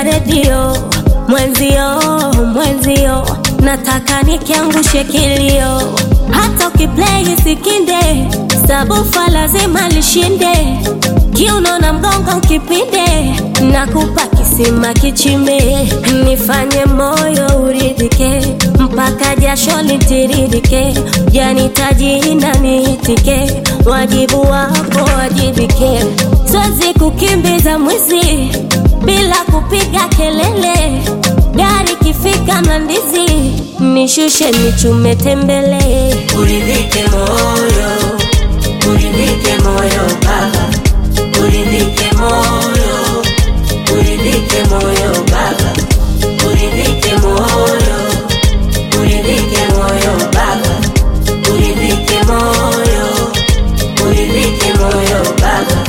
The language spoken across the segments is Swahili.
redio mwenzio, mwenzio, nataka nikiangushe kilio, hata ukiplay sikinde, sabufa lazima lishinde, kiuno na mgongo ukipinde, nakupa kisima kichime, nifanye moyo uridhike, mpaka jasho litiririke, janitaji na niitike, wajibu wako wajibike, siwezi kukimbiza mwizi bila kupiga kelele, gari kifika Mlandizi nishushe nichume tembele, Uridhike moyo, uridhike moyo baba, uridhike moyo, uridhike moyo baba, uridhike moyo, uridhike moyo baba, uridhike moyo, uridhike moyo baba.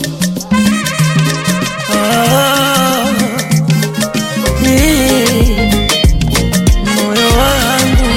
Ah, eh, moyo wangu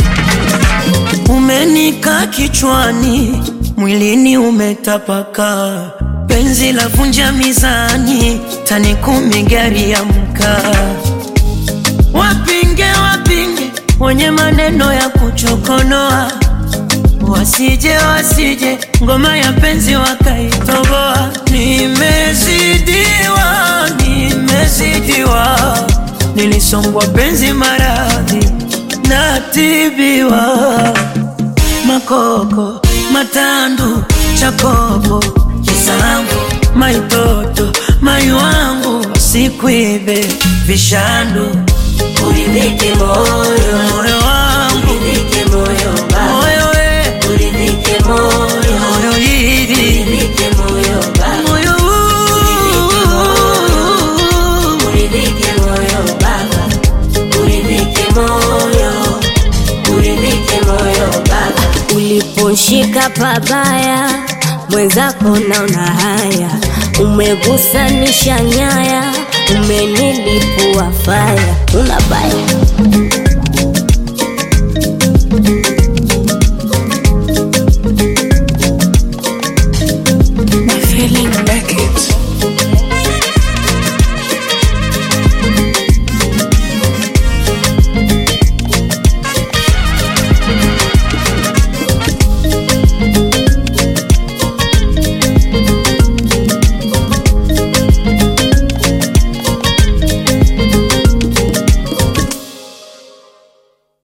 umenika kichwani, mwilini umetapaka, penzi la vunja mizani, tani kumi gari ya mkaa. Wapinge wapinge wenye maneno ya kuchokonoa, wasije wasije ngoma ya penzi wakaitoboa. Nimezidiwa, nimezidiwa, nilisombwa penzi maradhi natibiwa, makoko matandu chakopo kisambu maitoto mai wangu sikuibe vishandu Uridhike moyo, moyo wangu uridhike moyo baba, moyo we uridhike moyo, moyo hili uridhike moyo baba. moyo huu. Uridhike moyo baba, uridhike moyo, uridhike moyo baba. uliposhika pabaya mwenzako naona haya, umegusanisha nyaya, umenilipua faya, una baya